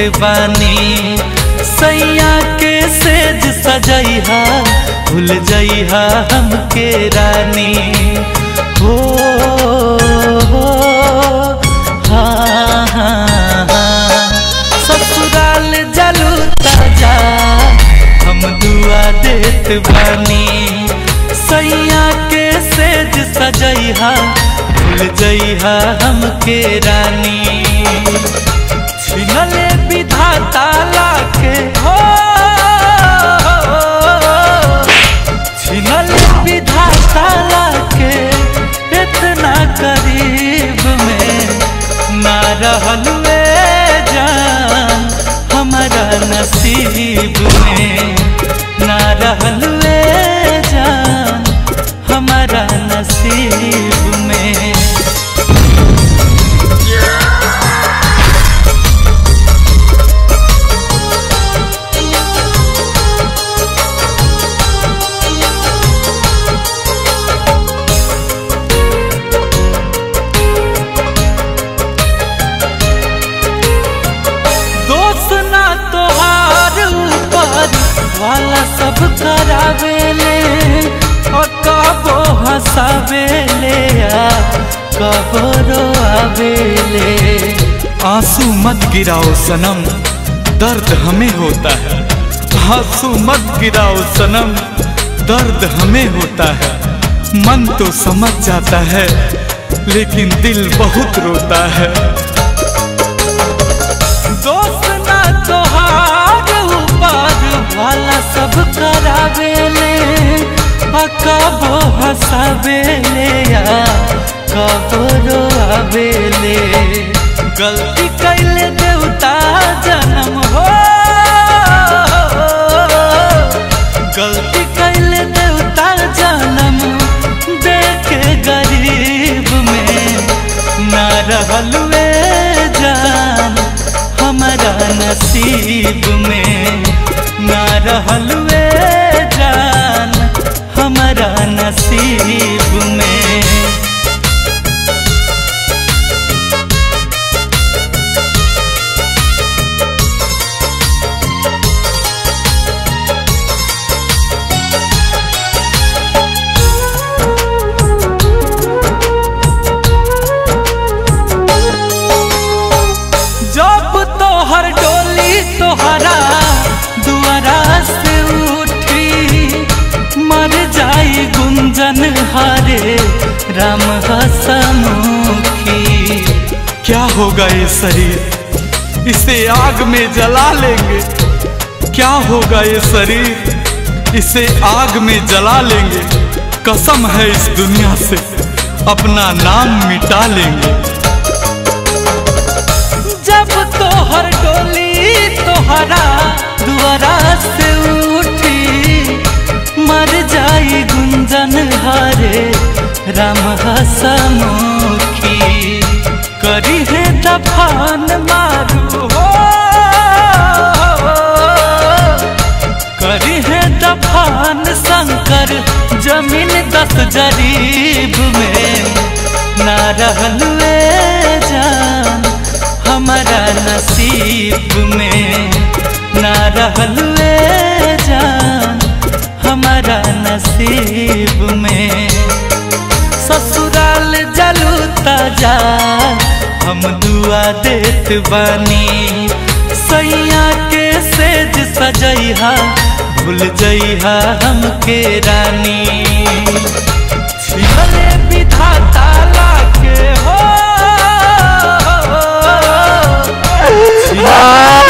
बानी सैया के सेज सजैहा भूल जइहा हमके रानी हो हो हाँ हाँ हाँ ससुराल जलू ताजा हम दुआ देत बानी सैया के सेज सजैहा भूल जइहा हमके रानी छिनले विधाता लाके हो छिनले विधाता लाके इतना करीब में ना रहल वे जान हमारा नसीब में ना रहल वे जान हमारा नसीब में दोष ना तोहार ऊपर वाला सब करावेले और कबो हंसावेले आ कबो रोआवेले आंसू मत गिराओ सनम दर्द हमें होता है आंसू मत गिराओ सनम दर्द हमें होता है मन तो समझ जाता है लेकिन दिल बहुत रोता है दोस्त ना तोहार ऊपर वाला सब करावेले आ कबो हंसावेले आ कबो रोआवेले गलती कैले देवता जन्म हो गलती कैले देवता जन्म देखे गरीब में ना रहल वे जान हमारा नसीब में ना रहल वे जान हमारा नसीब में जब तोहर डोली तोहरा दुआरा से उठी मर जाई गुंजन हारे राम हसमुखी क्या होगा ये शरीर इसे आग में जला लेंगे क्या होगा ये शरीर इसे आग में जला लेंगे कसम है इस दुनिया से अपना नाम मिटा लेंगे जब तोहर डोली तोहरा दुआरा से उठी मर जाई गुंजन हारे राम हसमुखी करी है दफान मारू हो करी है दफान शंकर जमीन दस जरीब में ना रहल वे जान हमारा नसीब में ना रहल वे जान हमारा नसीब में ससुराल जलू ताजा हम दुआ देत बानी सैया के सेज सजैहा भूल जइहा हमके रानी छिलले विधाता लाके हो छिलले